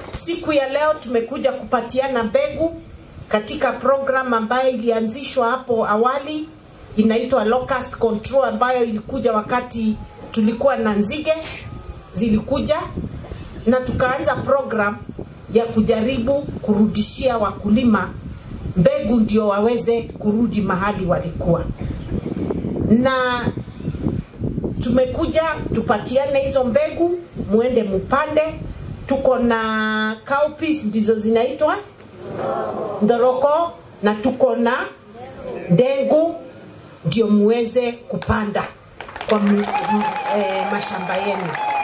Siku ya leo tumekuja kupatiana mbegu katika program ambayo ilianzishwa hapo awali inaitwa locust control ambayo ilikuja wakati tulikuwa na nzige zilikuja na tukaanza program ya kujaribu kurudishia wakulima mbegu ndio waweze kurudi mahali walikuwa na tumekuja tupatiane hizo mbegu muende mupande tuko na cowpeas ndizo zinaitwa ndoroko na tuko na ndengu ndio muweze kupanda kwa m, m, e, mashamba yenu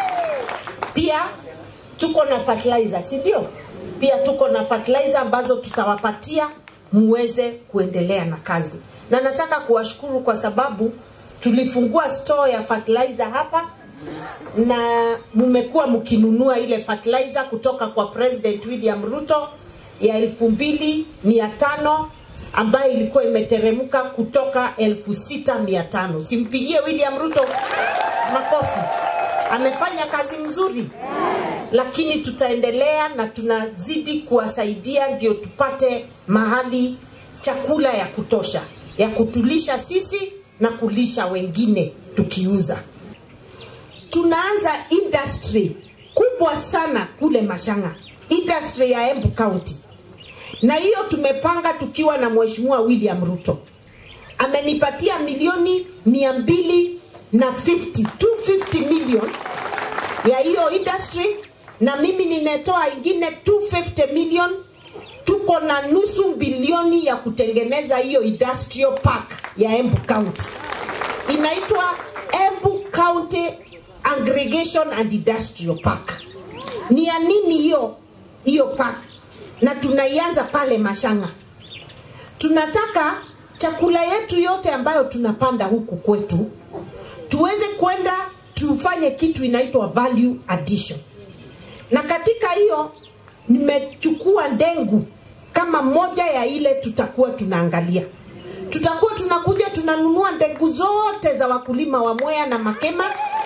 pia tuko na fertilizer si ndio pia tuko na fertilizer ambazo tutawapatia muweze kuendelea na kazi na nataka kuwashukuru kwa sababu tulifungua store ya fertilizer hapa na mmekuwa mkinunua ile fertilizer kutoka kwa President William Ruto ya elfu mbili mia tano ambayo ilikuwa imeteremka kutoka elfu sita mia tano. Simpigie William Ruto makofi, amefanya kazi mzuri, lakini tutaendelea na tunazidi kuwasaidia ndio tupate mahali chakula ya kutosha ya kutulisha sisi na kulisha wengine tukiuza. Tunaanza industry kubwa sana kule Mashanga, industry ya Embu County, na hiyo tumepanga tukiwa na Mheshimiwa William Ruto. Amenipatia milioni mia mbili na 50, 250 million ya hiyo industry, na mimi nimetoa ingine 250 million. Tuko na nusu bilioni ya kutengeneza hiyo industrial park ya Embu County, inaitwa Embu County Aggregation and Industrial Park. Ni ya nini hiyo hiyo park? Na tunaianza pale Mashanga. Tunataka chakula yetu yote ambayo tunapanda huku kwetu tuweze kwenda tufanye kitu inaitwa value addition, na katika hiyo nimechukua ndengu kama moja ya ile tutakuwa tunaangalia. Tutakuwa tunakuja tunanunua ndengu zote za wakulima wa Mwea na Makema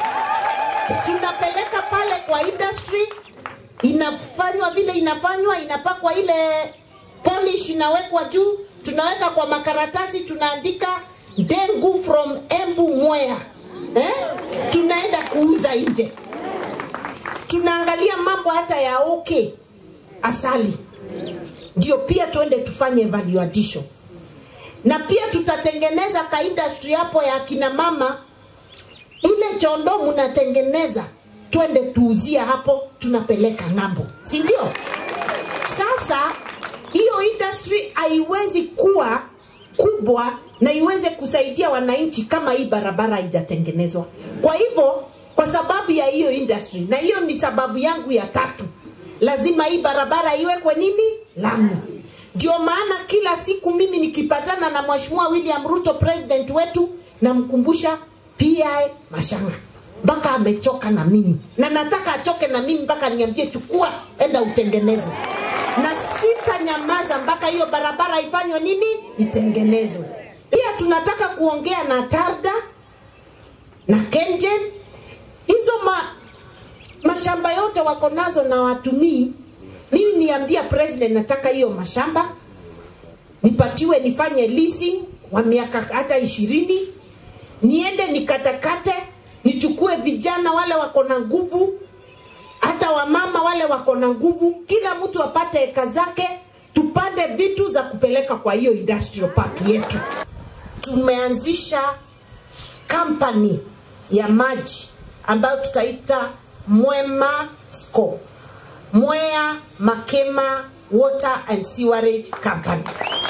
tunapeleka pale kwa industry, inafanywa vile inafanywa, inapakwa ile polish inawekwa juu, tunaweka kwa makaratasi, tunaandika ndengu from Embu Mwea eh? Tunaenda kuuza nje. Tunaangalia mambo hata ya okay asali, ndio pia tuende tufanye value addition, na pia tutatengeneza ka industry hapo ya kina mama ile chondo mnatengeneza twende tuuzia hapo, tunapeleka ng'ambo, si ndio? Sasa hiyo industry haiwezi kuwa kubwa na iweze kusaidia wananchi kama hii barabara haijatengenezwa. Kwa hivyo, kwa sababu ya hiyo industry, na hiyo ni sababu yangu ya tatu, lazima hii barabara iwekwe nini, lami. Ndio maana kila siku mimi nikipatana na Mheshimiwa William Ruto, president wetu, namkumbusha PI Mashanga mpaka amechoka na mimi, na nataka achoke na mimi mpaka niambie, chukua, enda utengeneze, na sitanyamaza mpaka hiyo barabara ifanywe nini, itengenezwe. Pia tunataka kuongea na Tarda na Kenjen, hizo ma, mashamba yote wako nazo na watumii. Mimi niambia president, nataka hiyo mashamba nipatiwe, nifanye leasing wa miaka hata ishirini niende nikatakate, nichukue vijana wale wako na nguvu, hata wamama wale wako na nguvu, kila mtu apate eka zake, tupande vitu za kupeleka kwa hiyo industrial park yetu. Tumeanzisha kampani ya maji ambayo tutaita Mwema SCO, Mwea Makema Water and Sewerage Company,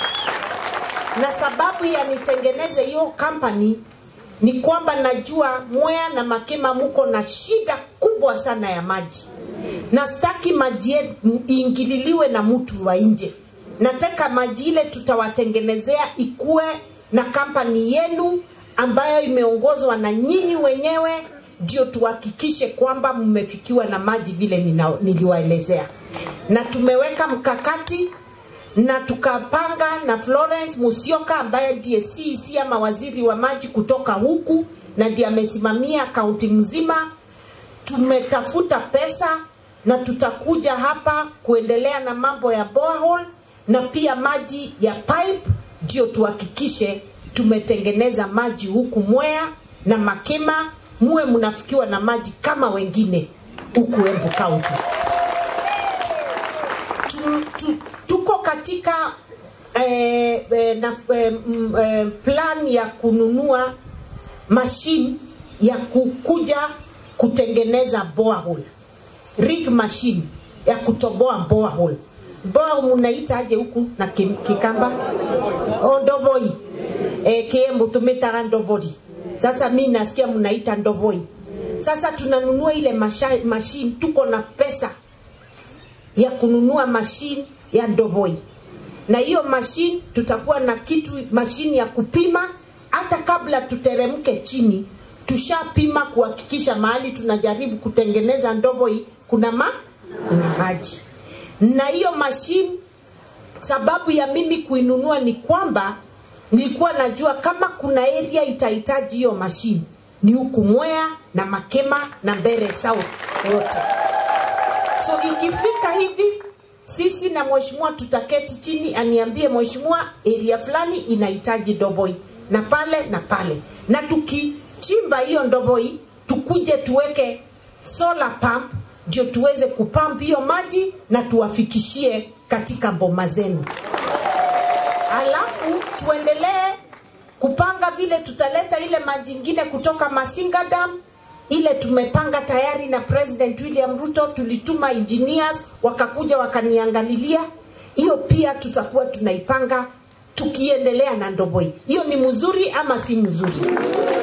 na sababu ya nitengeneze hiyo company ni kwamba najua Mwea na Makema muko na shida kubwa sana ya maji, na sitaki maji yetu iingililiwe na mtu wa nje. Nataka maji ile tutawatengenezea ikuwe na kampani yenu ambayo imeongozwa na nyinyi wenyewe, ndio tuhakikishe kwamba mmefikiwa na maji vile nina, niliwaelezea, na tumeweka mkakati na tukapanga na Florence Musyoka ambaye ndiye CEC ama waziri wa maji kutoka huku na ndiye amesimamia kaunti mzima. Tumetafuta pesa na tutakuja hapa kuendelea na mambo ya borehole na pia maji ya pipe, ndio tuhakikishe tumetengeneza maji huku Mwea na Makema, muwe mnafikiwa na maji kama wengine huku Embu County. Tu, tu, tuko katika eh, eh, na, eh, m, eh, plan ya kununua mashine ya kukuja kutengeneza borehole rig machine ya kutoboa borehole. Borehole mnaita aje huku na kim- Kikamba? Oh, ndoboi. Eh, Kiembu tumetaga ndobori. Sasa mi nasikia mnaita ndoboi. Sasa tunanunua ile masha- machine, tuko na pesa ya kununua mashine ya ndoboi na hiyo mashine tutakuwa na kitu mashine ya kupima hata kabla tuteremke chini tushapima kuhakikisha mahali tunajaribu kutengeneza ndoboi kuna ma kuna maji na hiyo mashine sababu ya mimi kuinunua ni kwamba nilikuwa najua kama kuna area itahitaji hiyo mashine ni huku Mwea na Makema na Mbere South yote. So ikifika hivi sisi na mheshimiwa tutaketi chini, aniambie mheshimiwa, area fulani inahitaji ndoboi na pale na pale, na tukichimba hiyo ndoboi tukuje tuweke solar pump ndio tuweze kupamp hiyo maji na tuwafikishie katika mboma zenu alafu tuendelee kupanga vile tutaleta ile maji ingine kutoka Masinga Dam ile tumepanga tayari na President William Ruto, tulituma engineers wakakuja wakaniangalilia. Hiyo pia tutakuwa tunaipanga tukiendelea na Ndoboi. Hiyo ni mzuri ama si mzuri?